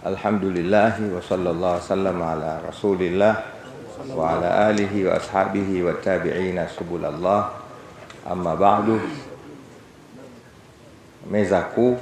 Alhamdulillahi wa sallallahu sallam ala rasulillah wa ala alihi wa ashabihi wa tabi'ina subulallah. Amma ba'du, meza kuu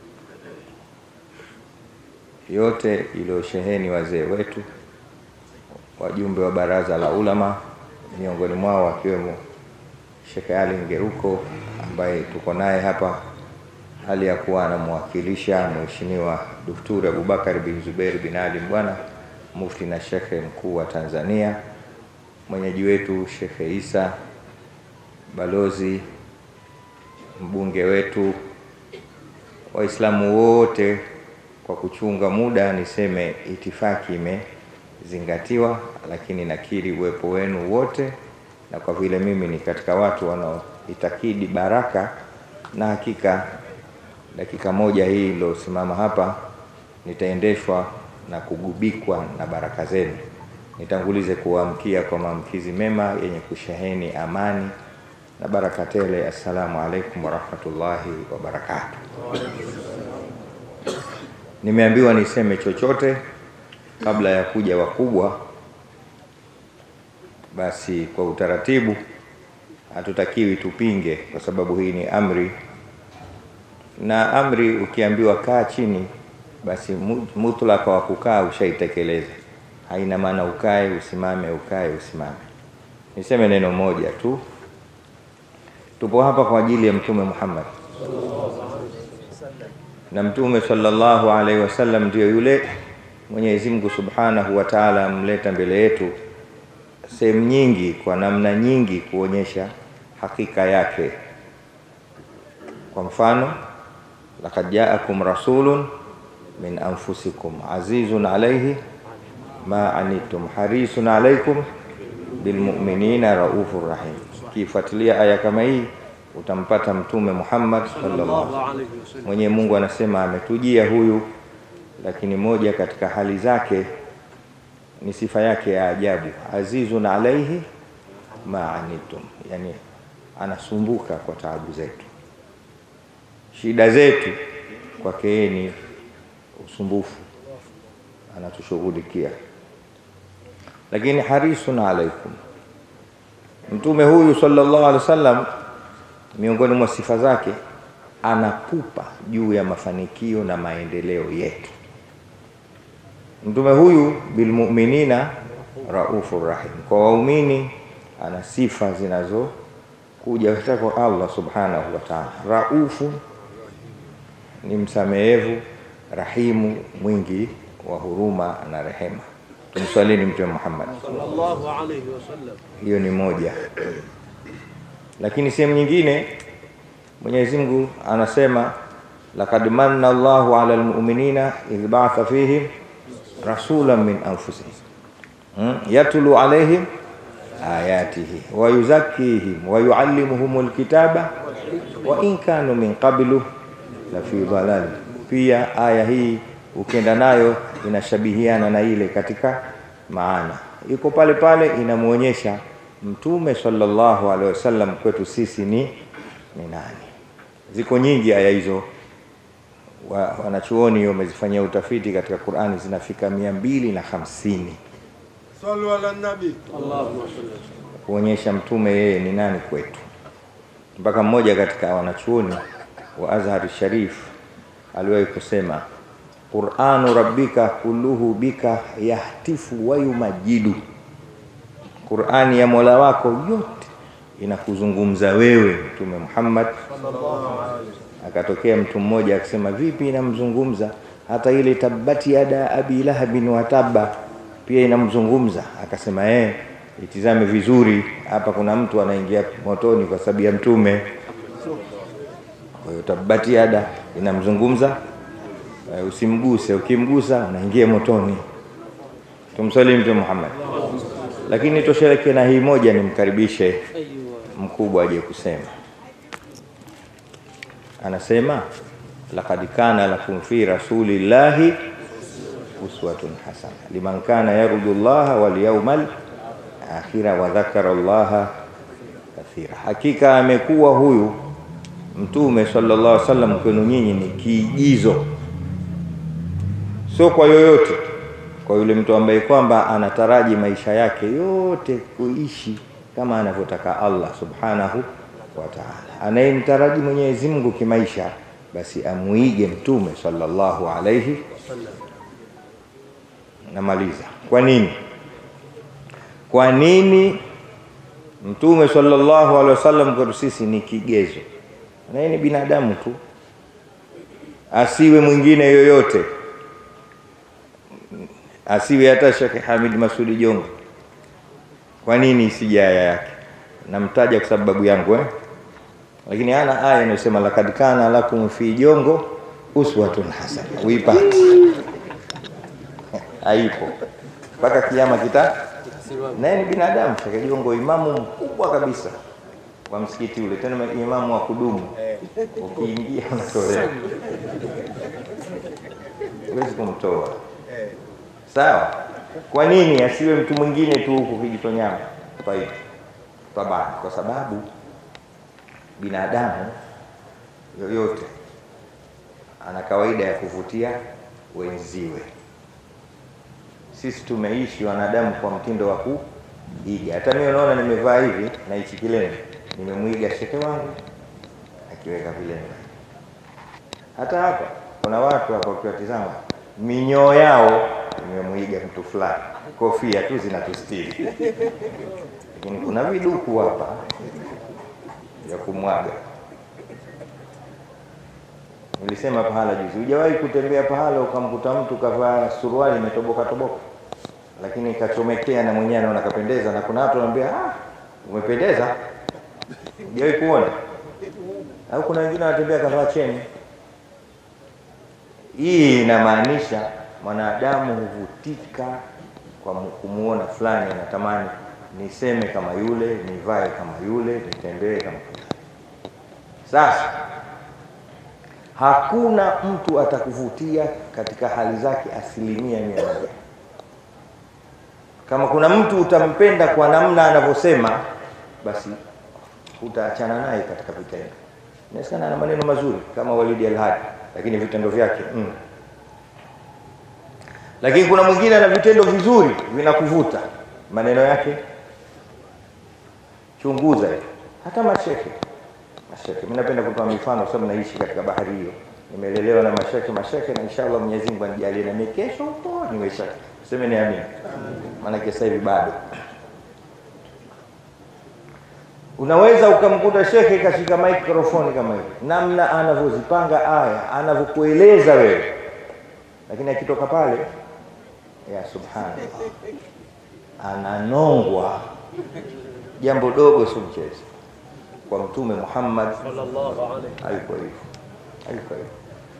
yote iliyosheheni wazee wetu, wajumbe wa baraza la ulama, miongoni mwao wakiwemo Sheikh Ali Ngeruko ambaye tuko naye hapa hali ya kuwa anamwakilisha Mheshimiwa Daktari Abubakar bin Zubair bin Ali Mbwana, mufti na shekhe mkuu wa Tanzania, mwenyeji wetu Shekhe Isa, balozi, mbunge wetu, Waislamu wote. Kwa kuchunga muda, niseme itifaki imezingatiwa, lakini nakiri uwepo wenu wote, na kwa vile mimi ni katika watu wanaoitakidi baraka na hakika dakika moja hii iliyosimama hapa nitaendeshwa na kugubikwa na baraka zenu. Nitangulize kuamkia kwa maamkizi mema yenye kusheheni amani na baraka tele. Assalamu alaikum warahmatullahi wabarakatuh. Nimeambiwa niseme chochote kabla ya kuja wakubwa, basi kwa utaratibu hatutakiwi tupinge, kwa sababu hii ni amri na amri ukiambiwa kaa chini, basi mutlaka wa kukaa ushaitekeleza. Haina maana ukae usimame, ukae usimame. Niseme neno moja tu, tupo hapa kwa ajili ya Mtume Muhammad, na Mtume sallallahu alaihi wasallam ndiyo yule Mwenyezi Mungu subhanahu wa taala amleta mbele yetu sehemu nyingi, kwa namna nyingi, kuonyesha hakika yake. Kwa mfano Laqad jaakum rasulun min anfusikum azizun alayhi ma anittum harisun alaykum bilmu'minina raufur rahim. Kifuatilia aya kama hii utampata Mtume Muhammad sallallahu alaihi wasallam. Mwenye Mungu anasema ametujia huyu, lakini moja katika hali zake ni sifa yake ya ajabu, azizun alayhi ma anittum, yani anasumbuka kwa taabu zetu shida zetu kwake yeye ni usumbufu, anatushughulikia. Lakini harisun alaikum, mtume huyu sallallahu alaihi wasallam, miongoni mwa sifa zake anapupa juu ya mafanikio na maendeleo yetu. Mtume huyu bilmuminina raufur rahim, kwa waumini ana sifa zinazokuja kutoka kwa Allah subhanahu wa ta'ala. Raufu ni msamehevu, rahimu, mwingi wa huruma na rehema. Tumswalini Mtume Muhammad sallallahu alayhi wasallam. Hiyo ni moja, lakini sehemu nyingine Mwenyezi Mungu anasema laqad manna Allahu ala almu'minina idh ba'atha fihim rasulan min anfusihim hmm? yatlu alayhim ayatihi wa yuzakkihim wa yuallimuhumul kitaba wa in kanu min qablu la fi dhalali. Pia aya hii ukienda nayo inashabihiana na ile katika maana, iko pale pale, inamwonyesha Mtume sallallahu alaihi wasallam kwetu sisi ni ni nani. Ziko nyingi aya hizo, wanachuoni wamezifanyia utafiti katika Qur'ani, zinafika mia mbili na hamsini Sallu ala nabi. Allahumma salli. kuonyesha mtume yeye ni nani kwetu, mpaka mmoja katika wanachuoni wa Azhar Sharif aliwahi kusema Qur'anu rabbika kulluhu bika yahtifu wa yumajidu, Qur'ani ya Mola wako yote inakuzungumza wewe Mtume Muhammad. Akatokea mtu mmoja akasema, vipi inamzungumza? Hata ile tabati yada abi lahabin wa tabba pia inamzungumza. Akasema eh, itizame vizuri hapa, kuna mtu anaingia motoni kwa sababu ya mtume kwa hiyo tabati yada inamzungumza, uh, usimguse. Ukimgusa unaingia motoni. Tumsalimu Mtume Muhammad. Lakini tosheleke na hii moja, nimkaribishe mkubwa aje kusema. Anasema laqad kana lakum fi rasulillahi uswatun hasana liman kana yarju llaha wal yawmal akhira wa dhakara llaha kathira, hakika amekuwa huyu Mtume sallallahu alaihi wasallam kwenu nyinyi ni kiigizo, sio kwa yoyote, kwa yule mtu ambaye kwamba anataraji maisha yake yote kuishi kama anavyotaka Allah subhanahu wa ta'ala. Anayemtaraji Mwenyezi Mungu kimaisha, basi amuige Mtume sallallahu alayhi. Namaliza. Kwa nini? Kwa nini Mtume sallallahu alaihi wasallam kwetu sisi ni kigezo, na yeye ni binadamu tu, asiwe mwingine yoyote, asiwe hata Sheikh Hamid Masudi Jongo. Kwa nini isije aya yake? Namtaja kwa sababu yangu eh? Lakini ana aya inayosema lakad kana lakum fi jongo uswatun hasana, uipate haipo mpaka kiama kita naye ni binadamu. Sheikh Jongo imamu mkubwa kabisa wa msikiti ule, tena imamu wa kudumu. Ukiingia unatolewa, huwezi kumtoa. Sawa. Kwa nini asiwe mtu mwingine tu huku Kijitonyama? Taibu tabani, kwa sababu binadamu yoyote ana kawaida ya kuvutia wenziwe. Sisi tumeishi wanadamu kwa mtindo wa kuiga. Hata mimi unaona nimevaa hivi na hichi kilemba, nimemwiga shekhe wangu akiweka vilemba. Hata hapa kuna watu hapa ukiwatizama minyoo yao nimemwiga mtu fulani, kofia tu zinatustiri, lakini kuna viduku hapa ya kumwaga. Nilisema pahala juzi, hujawahi kutembea pahala ukamkuta mtu kavaa suruali imetoboka toboka, lakini kachomekea na mwenyewe anaona kapendeza, na kuna watu wanaambia ah, umependeza. Hujawahi kuona? Au kuna wengine wanatembea kavaa cheni. Hii inamaanisha mwanadamu huvutika kwa kumuona fulani, anatamani niseme kama yule, nivae kama yule, nitembee kama sasa hakuna mtu atakuvutia katika hali zake asilimia mia moja. Kama kuna mtu utampenda kwa namna anavyosema, basi utaachana naye katika vitendo. Inawezekana ana maneno mazuri kama Walidi Alhadi, lakini vitendo vyake mm. Lakini kuna mwingine ana vitendo vizuri vinakuvuta, maneno yake chunguza. Hata mashekhe mashekhe, mimi napenda kutoa mifano kwa sababu naishi katika bahari hiyo, nimelelewa na mashekhe mashekhe, na inshallah Mwenyezi Mungu anijalie na mimi kesho huko niwe shekhe, sema ni amini, maana sasa hivi bado unaweza ukamkuta shekhe kashika microphone kama hivi, namna anavyozipanga aya, anavyokueleza wewe, lakini akitoka pale, ya subhanallah, ananongwa jambo dogo, si mchezo kwa Mtume Muhammad hayuko hivyo, hayuko hivyo.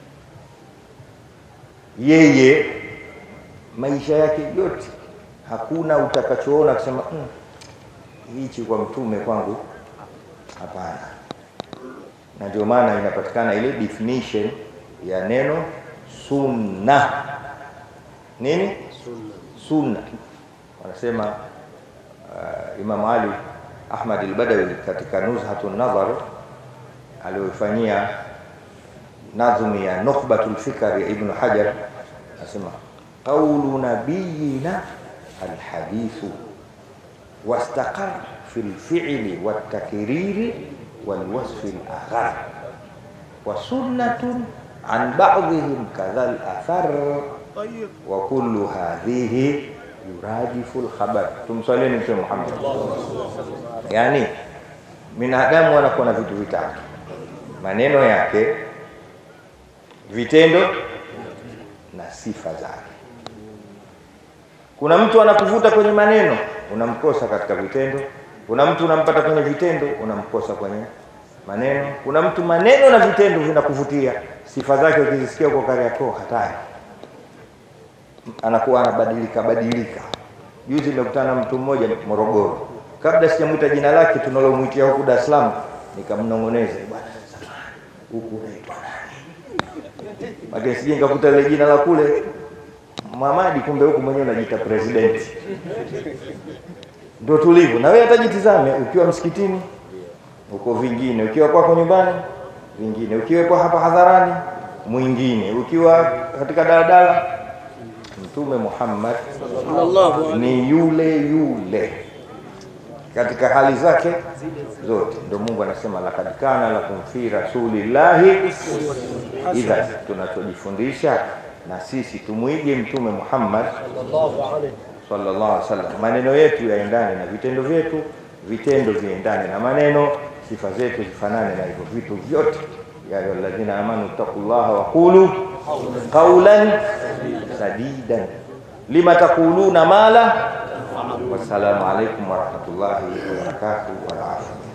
Yeye maisha yake yote hakuna utakachoona kusema mm, hichi kwa mtume kwangu, hapana. Na ndio maana inapatikana ile definition ya neno sunna. Nini sunna? Wanasema uh, Imam Ali Ahmad al-Badawi katika Nuzhatun Nadhar aliyofanyia nadhmi ya Nukhbatul Fikr ya Ibn Hajar anasema qawlu nabiyina alhadithu wastaqar fi lfi'li wattakriri walwasfi alaghar wa sunnatun an ba'dihim kadha alathar wa kullu hadhihi yurajifu lkhabar. Tumswalini Mtume Muhammad. Yaani binadamu anakuwa na vitu vitatu: maneno yake, vitendo na sifa zake. Kuna mtu anakuvuta kwenye maneno, unamkosa katika vitendo. Kuna mtu unampata kwenye vitendo, unamkosa kwenye maneno. Kuna mtu maneno na vitendo vinakuvutia, sifa zake ukizisikia kwa Kariakoo hatari anakuwa anabadilika badilika. Juzi nimekutana na mtu mmoja Morogoro, kabla sijamwita jina lake tunalomwitia huku Dar es Salaam, nikamnong'oneza bwana, huku unaitwa nani? Lakini sije nikakuta ile jina la kule Muhamadi, kumbe huku mwenyewe unajiita president. Ndio tulivyo. Na wewe hatajitizame, ukiwa msikitini uko vingine, ukiwa kwako nyumbani vingine, ukiwa kwa hapa hadharani mwingine, ukiwa katika daladala Mtume Muhammad Sallallahu alaihi ni yule yule katika hali zake zote. Ndio Mungu anasema laqad kana lakum fi rasulillahi idha, tunachojifundisha na sisi tumwige Mtume Muhammad sallallahu alaihi sallallahu alaihi wasallam, maneno yetu yaendane na vitendo vyetu, vitendo viendane na maneno, sifa zetu zifanane na hivyo vitu vyote. ya ayyuha alladhina amanu taqullaha wa qulu qawlan sadidan lima taquluna ma la. Wassalamu alaikum warahmatullahi wabarakatuh wal afia